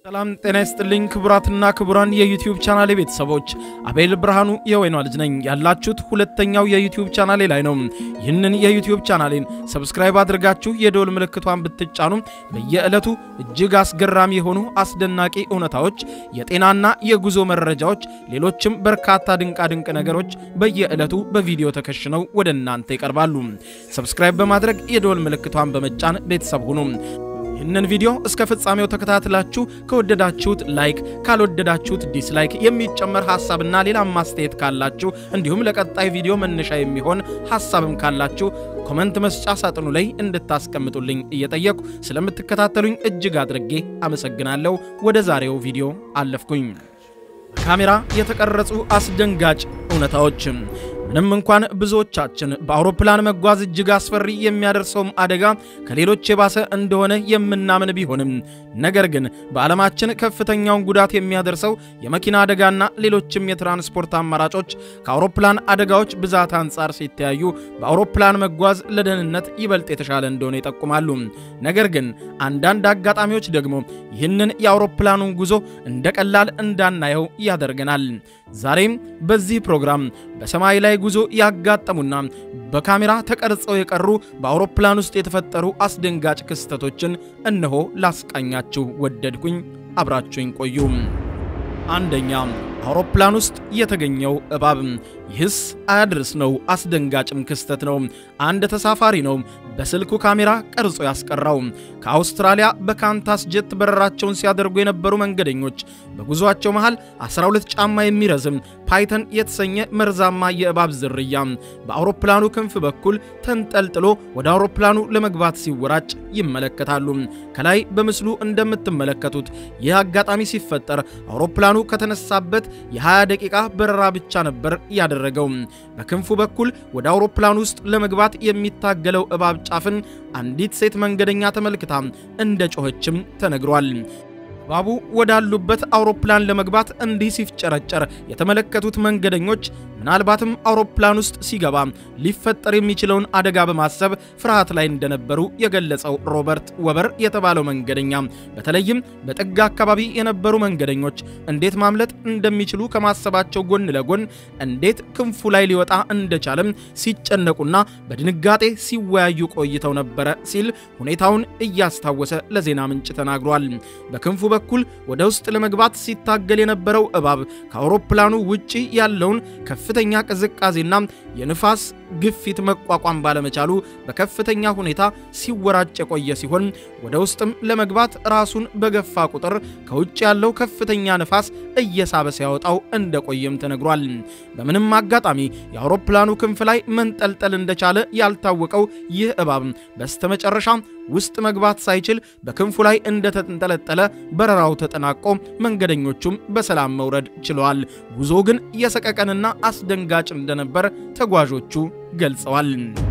ሰላም ጤና ይስጥልኝ ክቡራትና ክቡራን የዩቲዩብ ቻናሌ ቤተሰቦች፣ አቤል ብርሃኑ የወይኗ ልጅ ነኝ። ያላችሁት ሁለተኛው የዩቲዩብ ቻናሌ ላይ ነው። ይህንን የዩቲዩብ ቻናሌን ሰብስክራይብ አድርጋችሁ የደወል ምልክቷን ብትጫኑ በየዕለቱ እጅግ አስገራሚ የሆኑ አስደናቂ እውነታዎች፣ የጤናና የጉዞ መረጃዎች፣ ሌሎችም በርካታ ድንቃድንቅ ነገሮች በየዕለቱ በቪዲዮ ተከሽነው ወደ እናንተ ይቀርባሉ። ሰብስክራይብ በማድረግ የደወል ምልክቷን በመጫን ቤተሰብ ሁኑ። ይህንን ቪዲዮ እስከ ፍጻሜው ተከታትላችሁ ከወደዳችሁት ላይክ፣ ካልወደዳችሁት ዲስላይክ፣ የሚጨመር ሐሳብና ሌላም ማስተያየት ካላችሁ እንዲሁም ለቀጣይ ቪዲዮ መነሻ የሚሆን ሐሳብም ካላችሁ ኮመንት መስጫ ሳጥኑ ላይ እንድታስቀምጡልኝ እየጠየቁ ስለምትከታተሉኝ እጅግ አድርጌ አመሰግናለሁ። ወደ ዛሬው ቪዲዮ አለፍኩኝ። ካሜራ የተቀረጹ አስደንጋጭ እውነታዎች ምንም እንኳን ብዙዎቻችን በአውሮፕላን መጓዝ እጅግ አስፈሪ የሚያደርሰውም አደጋ ከሌሎች የባሰ እንደሆነ የምናምን ቢሆንም ነገር ግን በዓለማችን ከፍተኛውን ጉዳት የሚያደርሰው የመኪና አደጋና ሌሎችም የትራንስፖርት አማራጮች ከአውሮፕላን አደጋዎች ብዛት አንጻር ሲተያዩ በአውሮፕላን መጓዝ ለደህንነት ይበልጥ የተሻለ እንደሆነ ይጠቁማሉ። ነገር ግን አንዳንድ አጋጣሚዎች ደግሞ ይህንን የአውሮፕላኑን ጉዞ እንደ ቀላል እንዳናየው ያደርገናል። ዛሬም በዚህ ፕሮግራም በሰማይ ላይ ጉዞ ያጋጠሙና በካሜራ ተቀርጸው የቀሩ በአውሮፕላን ውስጥ የተፈጠሩ አስደንጋጭ ክስተቶችን እነሆ ላስቃኛችሁ ወደድኩኝ። አብራችሁኝ ቆዩ። አንደኛ፣ አውሮፕላን ውስጥ የተገኘው እባብ። ይህስ አያድርስ ነው፣ አስደንጋጭም ክስተት ነው። አንድ ተሳፋሪ ነው በስልኩ ካሜራ ቀርጾ ያስቀራው። ከአውስትራሊያ በካንታስ ጀት በረራቸውን ሲያደርጉ የነበሩ መንገደኞች በጉዟቸው መሃል 12 ጫማ የሚረዝም ፓይተን የተሰኘ መርዛማ የእባብ ዝርያ በአውሮፕላኑ ክንፍ በኩል ተንጠልጥሎ ወደ አውሮፕላኑ ለመግባት ሲወራጭ ይመለከታሉ። ከላይ በምስሉ እንደምትመለከቱት ይህ አጋጣሚ ሲፈጠር አውሮፕላኑ ከተነሳበት የ20 ደቂቃ በረራ ብቻ ነበር ያደረገው። በክንፉ በኩል ወደ አውሮፕላኑ ውስጥ ለመግባት የሚታገለው እባብ ጫፍን አንዲት ሴት መንገደኛ ተመልክታ እንደ ጮኸችም ተነግሯል። እባቡ ወዳሉበት አውሮፕላን ለመግባት እንዲህ ሲፍጨረጨር የተመለከቱት መንገደኞች ምናልባትም አውሮፕላን ውስጥ ሲገባ ሊፈጠር የሚችለውን አደጋ በማሰብ ፍርሃት ላይ እንደነበሩ የገለጸው ሮበርት ወበር የተባለው መንገደኛ በተለይም በጥግ አካባቢ የነበሩ መንገደኞች እንዴት ማምለጥ እንደሚችሉ ከማሰባቸው ጎን ለጎን እንዴት ክንፉ ላይ ሊወጣ እንደቻለም ሲጨነቁና በድንጋጤ ሲወያዩ ቆይተው ነበረ ሲል ሁኔታውን እያስታወሰ ለዜና ምንጭ ተናግሯል። በክንፉ በኩል ወደ ውስጥ ለመግባት ሲታገል የነበረው እባብ ከአውሮፕላኑ ውጪ ያለውን ከፍተኛ ቅዝቃዜና የንፋስ ግፊት መቋቋም ባለመቻሉ በከፍተኛ ሁኔታ ሲወራጭ የቆየ ሲሆን ወደ ውስጥም ለመግባት ራሱን በገፋ ቁጥር ከውጭ ያለው ከፍተኛ ንፋስ እየሳበ ሲያወጣው እንደቆየም ተነግሯል። በምንም አጋጣሚ የአውሮፕላኑ ክንፍ ላይ መንጠልጠል እንደቻለ ያልታወቀው ይህ እባብ በስተመጨረሻ ውስጥ መግባት ሳይችል በክንፉ ላይ እንደተንጠለጠለ በረራው ተጠናቆ መንገደኞቹም በሰላም መውረድ ችለዋል። ጉዞ ግን የሰቀቀንና አስደንጋጭ እንደነበር ተጓዦቹ ገልጸዋል።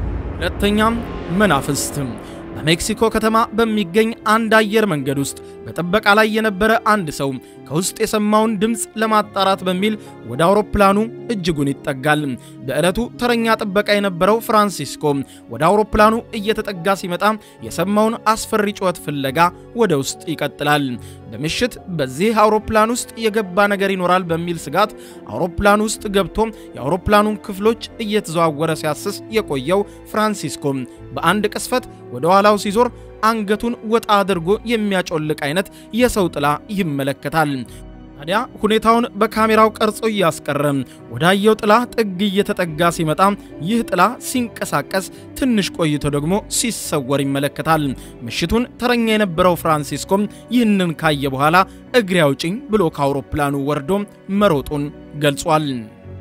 ሁለተኛም መናፍስት በሜክሲኮ ከተማ በሚገኝ አንድ አየር መንገድ ውስጥ በጥበቃ ላይ የነበረ አንድ ሰው ከውስጥ የሰማውን ድምፅ ለማጣራት በሚል ወደ አውሮፕላኑ እጅጉን ይጠጋል። በዕለቱ ተረኛ ጥበቃ የነበረው ፍራንሲስኮ ወደ አውሮፕላኑ እየተጠጋ ሲመጣ የሰማውን አስፈሪ ጩኸት ፍለጋ ወደ ውስጥ ይቀጥላል። በምሽት በዚህ አውሮፕላን ውስጥ የገባ ነገር ይኖራል በሚል ስጋት አውሮፕላኑ ውስጥ ገብቶ የአውሮፕላኑን ክፍሎች እየተዘዋወረ ሲያስስ የቆየው ፍራንሲስኮ በአንድ ቅስፈት ወደ ኋላው ሲዞር አንገቱን ወጣ አድርጎ የሚያጮልቅ አይነት የሰው ጥላ ይመለከታል። ታዲያ ሁኔታውን በካሜራው ቀርጾ እያስቀረ ወዳየው ጥላ ጥግ እየተጠጋ ሲመጣ ይህ ጥላ ሲንቀሳቀስ ትንሽ ቆይቶ ደግሞ ሲሰወር ይመለከታል። ምሽቱን ተረኛ የነበረው ፍራንሲስኮም ይህንን ካየ በኋላ እግሬ አውጭኝ ብሎ ከአውሮፕላኑ ወርዶ መሮጡን ገልጿል።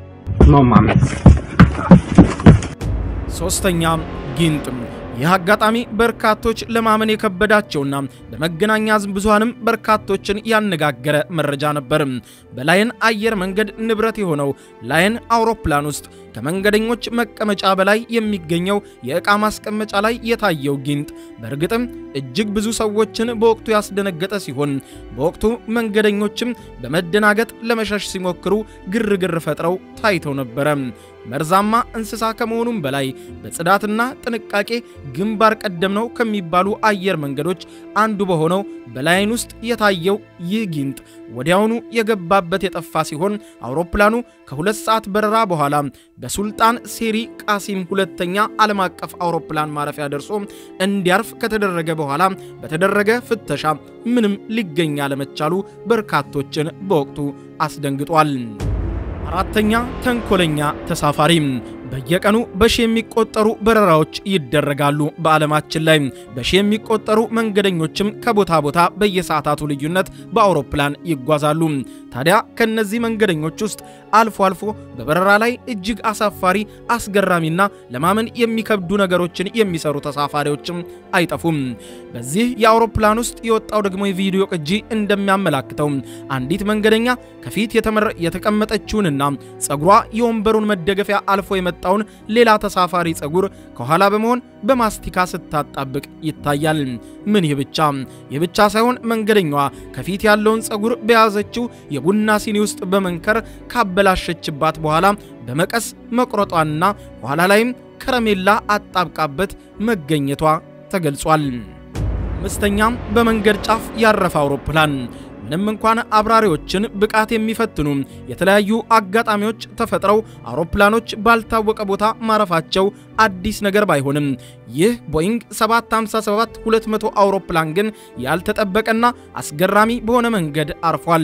ሶስተኛ ጊንጥ ይህ አጋጣሚ በርካቶች ለማመን የከበዳቸውና በመገናኛ ብዙሃንም በርካቶችን ያነጋገረ መረጃ ነበር። በላየን አየር መንገድ ንብረት የሆነው ላየን አውሮፕላን ውስጥ ከመንገደኞች መቀመጫ በላይ የሚገኘው የዕቃ ማስቀመጫ ላይ የታየው ጊንጥ በእርግጥም እጅግ ብዙ ሰዎችን በወቅቱ ያስደነገጠ ሲሆን በወቅቱ መንገደኞችም በመደናገጥ ለመሸሽ ሲሞክሩ ግርግር ፈጥረው ታይተው ነበረ። መርዛማ እንስሳ ከመሆኑም በላይ በጽዳትና ጥንቃቄ ግንባር ቀደም ነው ከሚባሉ አየር መንገዶች አንዱ በሆነው በላይን ውስጥ የታየው ይህ ጊንጥ ወዲያውኑ የገባበት የጠፋ ሲሆን አውሮፕላኑ ከሁለት ሰዓት በረራ በኋላ በሱልጣን ሴሪ ቃሲም ሁለተኛ ዓለም አቀፍ አውሮፕላን ማረፊያ ደርሶ እንዲያርፍ ከተደረገ በኋላ በተደረገ ፍተሻ ምንም ሊገኝ አለመቻሉ በርካቶችን በወቅቱ አስደንግጧል። አራተኛ ተንኮለኛ ተሳፋሪ በየቀኑ በሺ የሚቆጠሩ በረራዎች ይደረጋሉ። በዓለማችን ላይ በሺ የሚቆጠሩ መንገደኞችም ከቦታ ቦታ በየሰዓታቱ ልዩነት በአውሮፕላን ይጓዛሉ። ታዲያ ከነዚህ መንገደኞች ውስጥ አልፎ አልፎ በበረራ ላይ እጅግ አሳፋሪ፣ አስገራሚና ለማመን የሚከብዱ ነገሮችን የሚሰሩ ተሳፋሪዎችም አይጠፉም። በዚህ የአውሮፕላን ውስጥ የወጣው ደግሞ የቪዲዮ ቅጂ እንደሚያመላክተው አንዲት መንገደኛ ከፊት የተቀመጠችውንና ጸጉሯ የወንበሩን መደገፊያ አልፎ የመጣውን ሌላ ተሳፋሪ ጸጉር ከኋላ በመሆን በማስቲካ ስታጣብቅ ይታያል። ምን ይህ ብቻ ይህ ብቻ ሳይሆን መንገደኛዋ ከፊት ያለውን ጸጉር በያዘችው የቡና ሲኒ ውስጥ በመንከር ካበላሸችባት በኋላ በመቀስ መቁረጧንና ኋላ ላይም ከረሜላ አጣብቃበት መገኘቷ ተገልጿል። አምስተኛም በመንገድ ጫፍ ያረፈ አውሮፕላን ምንም እንኳን አብራሪዎችን ብቃት የሚፈትኑ የተለያዩ አጋጣሚዎች ተፈጥረው አውሮፕላኖች ባልታወቀ ቦታ ማረፋቸው አዲስ ነገር ባይሆንም ይህ ቦይንግ 757 200 አውሮፕላን ግን ያልተጠበቀና አስገራሚ በሆነ መንገድ አርፏል።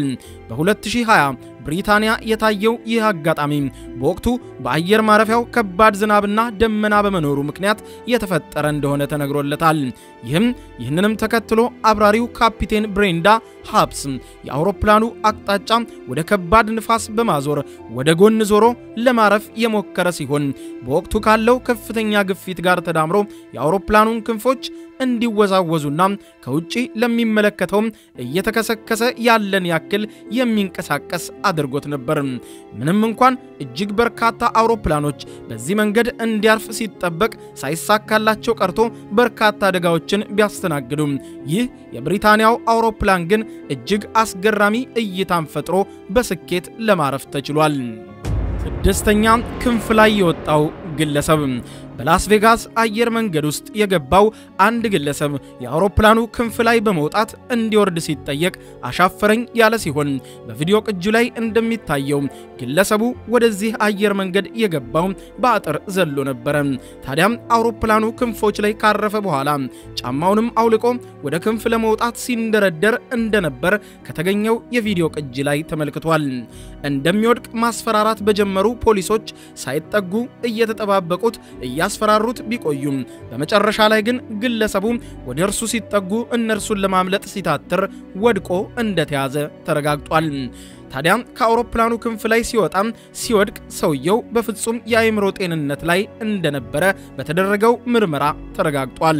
በ2020 ብሪታንያ የታየው ይህ አጋጣሚ በወቅቱ በአየር ማረፊያው ከባድ ዝናብና ደመና በመኖሩ ምክንያት የተፈጠረ እንደሆነ ተነግሮለታል። ይህም ይህንንም ተከትሎ አብራሪው ካፒቴን ብሬንዳ ሃፕስ የአውሮፕላኑ አቅጣጫ ወደ ከባድ ንፋስ በማዞር ወደ ጎን ዞሮ ለማረፍ የሞከረ ሲሆን በወቅቱ ካለው ከፍተኛ ግፊት ጋር ተዳምሮ የአውሮፕላኑን ክንፎች እንዲወዛወዙና ከውጪ ለሚመለከተውም እየተከሰከሰ ያለን ያክል የሚንቀሳቀስ አድርጎት ነበር። ምንም እንኳን እጅግ በርካታ አውሮፕላኖች በዚህ መንገድ እንዲያርፍ ሲጠበቅ ሳይሳካላቸው ቀርቶ በርካታ አደጋዎችን ቢያስተናግዱም ይህ የብሪታንያው አውሮፕላን ግን እጅግ አስገራሚ እይታን ፈጥሮ በስኬት ለማረፍ ተችሏል። ስድስተኛ ክንፍ ላይ የወጣው ግለሰብ በላስ ቬጋስ አየር መንገድ ውስጥ የገባው አንድ ግለሰብ የአውሮፕላኑ ክንፍ ላይ በመውጣት እንዲወርድ ሲጠየቅ አሻፈረኝ ያለ ሲሆን በቪዲዮ ቅጁ ላይ እንደሚታየው ግለሰቡ ወደዚህ አየር መንገድ የገባው በአጥር ዘሎ ነበረ። ታዲያም አውሮፕላኑ ክንፎች ላይ ካረፈ በኋላ ጫማውንም አውልቆ ወደ ክንፍ ለመውጣት ሲንደረደር እንደነበር ከተገኘው የቪዲዮ ቅጂ ላይ ተመልክቷል። እንደሚወድቅ ማስፈራራት በጀመሩ ፖሊሶች ሳይጠጉ እየተጠባበቁት እያስፈራሩት ቢቆዩም በመጨረሻ ላይ ግን ግለሰቡ ወደ እርሱ ሲጠጉ እነርሱን ለማምለጥ ሲታትር ወድቆ እንደተያዘ ተረጋግጧል። ታዲያ ከአውሮፕላኑ ክንፍ ላይ ሲወጣም ሲወድቅ ሰውየው በፍጹም የአእምሮ ጤንነት ላይ እንደነበረ በተደረገው ምርመራ ተረጋግጧል።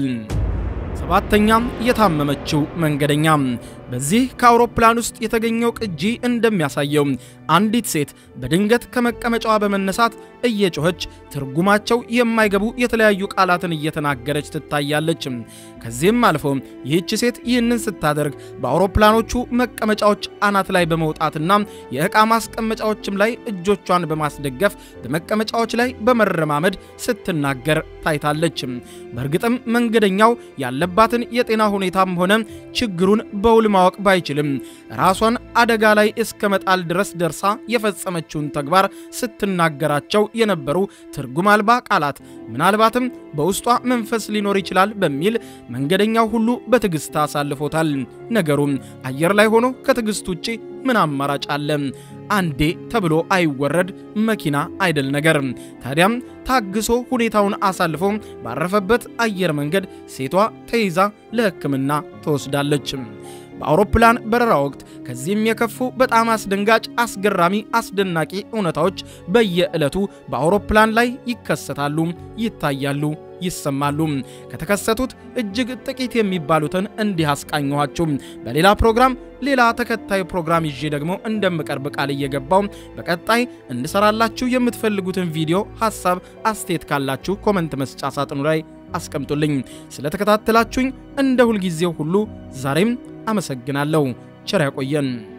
ሰባተኛም የታመመችው መንገደኛ በዚህ ከአውሮፕላን ውስጥ የተገኘው ቅጂ እንደሚያሳየው አንዲት ሴት በድንገት ከመቀመጫዋ በመነሳት እየጮኸች ትርጉማቸው የማይገቡ የተለያዩ ቃላትን እየተናገረች ትታያለች። ከዚህም አልፎ ይህች ሴት ይህንን ስታደርግ በአውሮፕላኖቹ መቀመጫዎች አናት ላይ በመውጣትና የዕቃ ማስቀመጫዎችም ላይ እጆቿን በማስደገፍ በመቀመጫዎች ላይ በመረማመድ ስትናገር ታይታለች። በእርግጥም መንገደኛው ያለባትን የጤና ሁኔታም ሆነ ችግሩን በውል ማወቅ ባይችልም ራሷን አደጋ ላይ እስከ መጣል ድረስ ደርሳ የፈጸመችውን ተግባር ስትናገራቸው የነበሩ ትርጉም አልባ ቃላት ምናልባትም በውስጧ መንፈስ ሊኖር ይችላል በሚል መንገደኛው ሁሉ በትዕግስት አሳልፎታል። ነገሩም አየር ላይ ሆኖ ከትዕግስት ውጪ ምን አማራጭ አለ? አንዴ ተብሎ አይወረድ መኪና አይደል ነገር። ታዲያም ታግሶ ሁኔታውን አሳልፎ ባረፈበት አየር መንገድ ሴቷ ተይዛ ለሕክምና ተወስዳለች። በአውሮፕላን በረራ ወቅት ከዚህም የከፉ በጣም አስደንጋጭ፣ አስገራሚ፣ አስደናቂ እውነታዎች በየዕለቱ በአውሮፕላን ላይ ይከሰታሉ፣ ይታያሉ፣ ይሰማሉ። ከተከሰቱት እጅግ ጥቂት የሚባሉትን እንዲህ አስቃኘኋችሁ። በሌላ ፕሮግራም ሌላ ተከታይ ፕሮግራም ይዤ ደግሞ እንደምቀርብ ቃል እየገባው በቀጣይ እንሰራላችሁ የምትፈልጉትን ቪዲዮ ሐሳብ፣ አስተያየት ካላችሁ ኮመንት መስጫ ሳጥኑ ላይ አስቀምጡልኝ። ስለተከታተላችሁኝ እንደ ሁልጊዜው ሁሉ ዛሬም አመሰግናለሁ። ቸር ያቆየን።